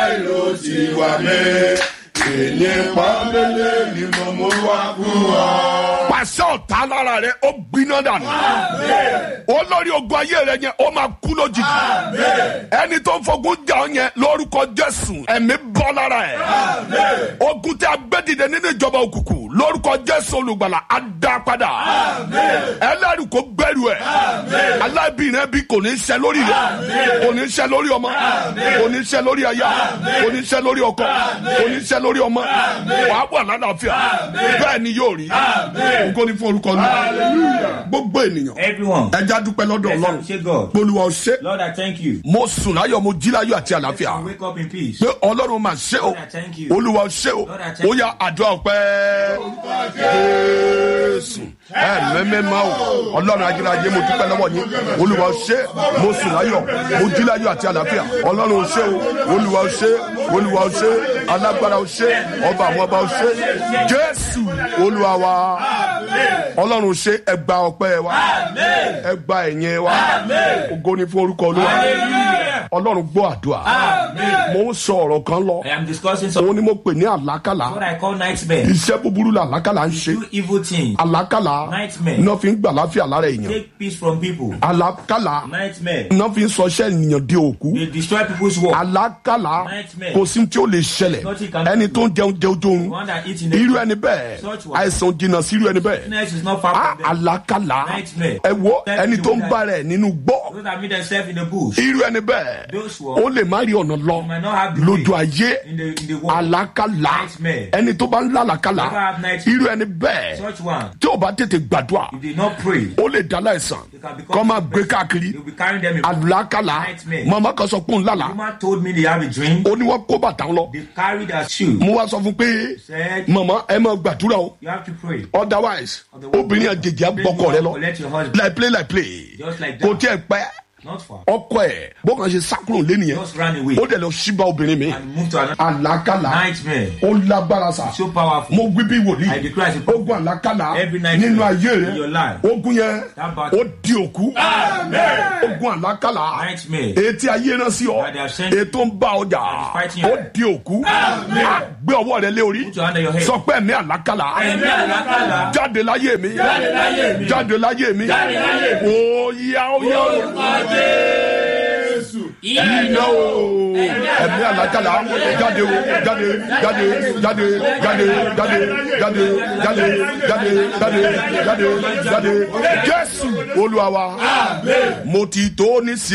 báyìí ló ti wà mí èyí pọ́nbélé ni mo mú wá fún ọ. pàṣẹ ọ̀tá lára rẹ ó gbiná dànù olórí ogun ayé rẹ yẹn ó máa kú lójijì ẹni tó ń fogun jà ọ yẹn lórúkọ jésù ẹ̀mí bọ́ lára ẹ̀ ogun tí a gbé dìde nínú ìjọba òkùnkùn lórúkọ jésù olùgbàlà á dá padà ẹlẹ́rìí kò gbẹ́rù ẹ̀ alábìrin bí kò ní í ṣe lórí rẹ kò ní í ṣe lórí ọmọ kò ní í ṣe lórí aya kò ní í ṣe lórí ọkọ kò ní í ṣe lórí ọmọ wàá wà lálàáfíà bẹ́ẹ̀ ni yóò rí nǹkan ní fún orúkọ ní gbogbo ènìyàn Everyone. ẹja dúpẹ́ lọ́dọ̀ Let's ọlọ́run appreciate God. polúwa ọ̀ṣẹ́ Lord, I thank you. mo sùn láyọ̀ mo jí láyọ̀ àti àlàáfíà I wake up in peace. pé ọlọ́run máa ṣe o Lord, I thank you. olúwa ṣe o Lord, I thank ó yá àdúrà ọpẹ́ jésù ẹ mẹ́mẹ́ máa o ọlọ́run ajínláyé mo dúpẹ́ lọ́wọ́ yín olúwa ṣe mo sùn láyọ̀ mo jí láyọ̀ àti àlàáfíà ọlọ́run ṣe o olúwa ṣe olúwa ṣe alágbára ṣe ọba àwọn ọba ṣe jésù olúwa wa ọlọ́run ṣe ẹgbà ọpẹ́ wa ẹgbà ẹ̀yìn wa ògo ni fún orúkọ olúwa ọlọ́run gbọ́ àdúrà mo ń sọ ọ̀rọ̀ kan lọ I am discussing some òun ni mo pè ní àlákàlà what I call nightmare. iṣẹ́ búburú la àlákàlà ń ṣe Do evil things. àlákàlà Nightmare. iná fi ń gbà láfíà lára èèyàn Take peace from people. àlákàlà Nightmare. iná fi ń sọ iṣẹ́ ènìyàn di òkú They destroy people's work. àlákàlà Nightmare. kò sí tí ó lè ṣẹlẹ̀ Nothing can ẹni happen. tó ń jẹun jẹun jóun One that eats in the irú ẹni bẹ́ẹ̀ Such one. àìsàn jìnnà sí irú ẹni bẹ́ẹ̀ Sickness is not far á from them. àlákàlà Nightmare. ẹ wo Tell ẹni you tó ń that- bá rẹ̀ nínú gbọ́ Those that meet themselves in the bush. irú ẹni bẹ́ẹ̀ Those ones. ó lè má rí ọ̀nà lọ might not have the lójú way ayé in the in the world. àlákàlà Nightmare. ẹni tó bá ń lálàkàlà Never have nightmare. irú ẹni bẹ́ẹ̀ Such one. tí ò bá tètè gbàdúrà If they not pray, ó lè dá láìsàn they can become kọ́ máa sick gbé person. káàkiri You'll be carrying them in. àlákàlà Nightmare. màmá kan sọ pé òun lálà woman told me they have a dream. ó ní wọ́n kó bàtà ń lọ They carry their shoe. mo wá sọ fún pé Said màmá ẹ máa gbàdúrà o you have to pray. otherwise obìnrin àjèjì àbọkọ rẹ lọ Let your husband. like play like play Just like kò that. tiẹ̀ pẹ́ Not far. ọkọ ẹ̀ bó kàn ṣe sákúrò lẹ́nìyẹn Just ran away ó dẹ̀ lọ síbá obìnrin mi and move to another àlákàlà nightmare. ó lágbára sa So powerful. mo wí bí I wòlíì declare as a prophet. ogun àlákàlà Every night nínú ayé in rẹ your life. ogun yẹn That battle. ó di òkú ogun àlákàlà Nightmare. etí ayé náà sí ọ That they have sent- ètò ń bá ọjà That is fighting ó you. di òkú Á gbé ọwọ́ rẹ lé orí Put your hand on your head. sọ pé ẹ̀mí àlákàlà Ẹ̀mí àlákàlà. jáde láyé mi Jáde láyé mi. jáde láyé mi Jáde láyé mi. ó yá ó yá ó iná o ẹ̀mí àlákàlà jáde o jáde jáde jáde jáde jáde jáde jáde jáde jáde jáde jáde jésù olúwa wa mo ti tó ní sí.